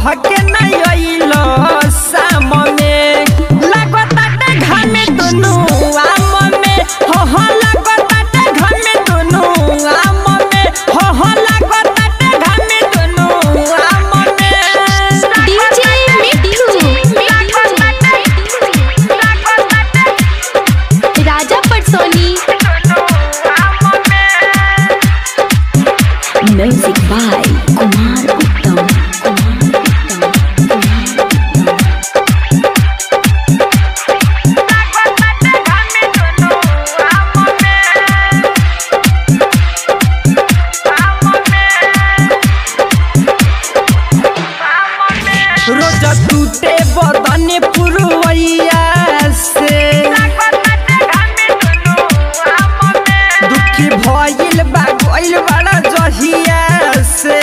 कह के नहीं अइलो शाम में लागताटे घामे दुनु आम में हो हो लागताटे घामे दुनु आम में हो हो लागताटे घामे दुनु आम में DJ Mittu Raja Patsoni music by Kumar Uttam रोज टूटे बदन पुरवैया से दुखी भइल बा गइल बड़ा जहिया से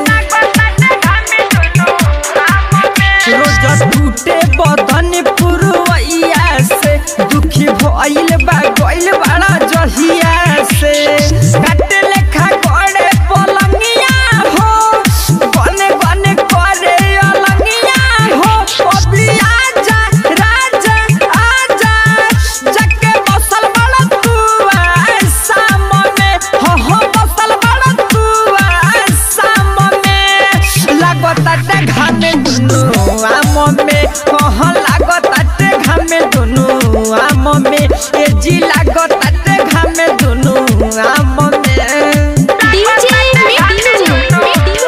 रोज टूटे बदन पुरवैया से दुखी भइल बा गइल बड़ा जहिया से काटे लेखा गड़े पलंगिया हो गने गने करे अलंगिया हो अभी आजा राजा आजा जके बसल बड़ा तू शाम में हो हो बसल बड़ा तू शाम में लागताटे घामे दुनु आम में हो हो लागताटे घामे दुनु आम में ए जी लागताटे घामे दुनु आम में डीजे मिट्टू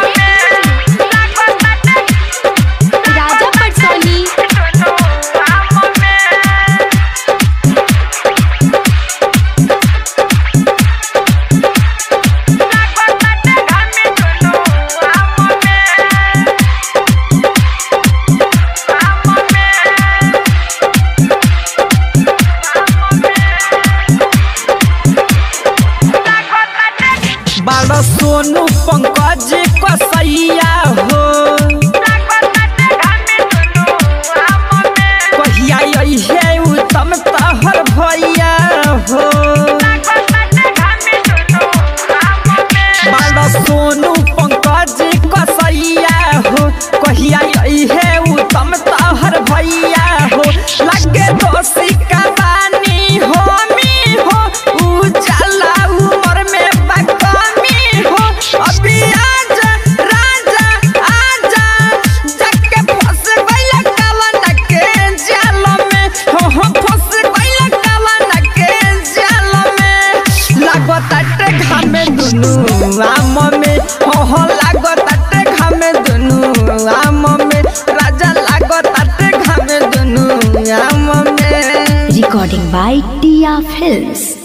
राजा पटसोनी बाड़ा सोनू पंकज कसैया हो कहिया अइहे उत्तम तहर भैया हो बाड़ा सोनू पंकज कसैया हो कहिया अइहे उत्तम तहर भैया हो लगे दोषी का बानी हो मी हो उजाला उमर में बकमी हो अभी आजा राजा आजा जके फंस गइल कवन के जाल में हो हो फंस गइल कवन के जाल में लागताटे घामे दुनु आम में हो हो लागताटे घामे दुनु आम में राजा लागताटे घामे दुनु आम में रिकॉर्डिंग बाय टिया फिल्म्स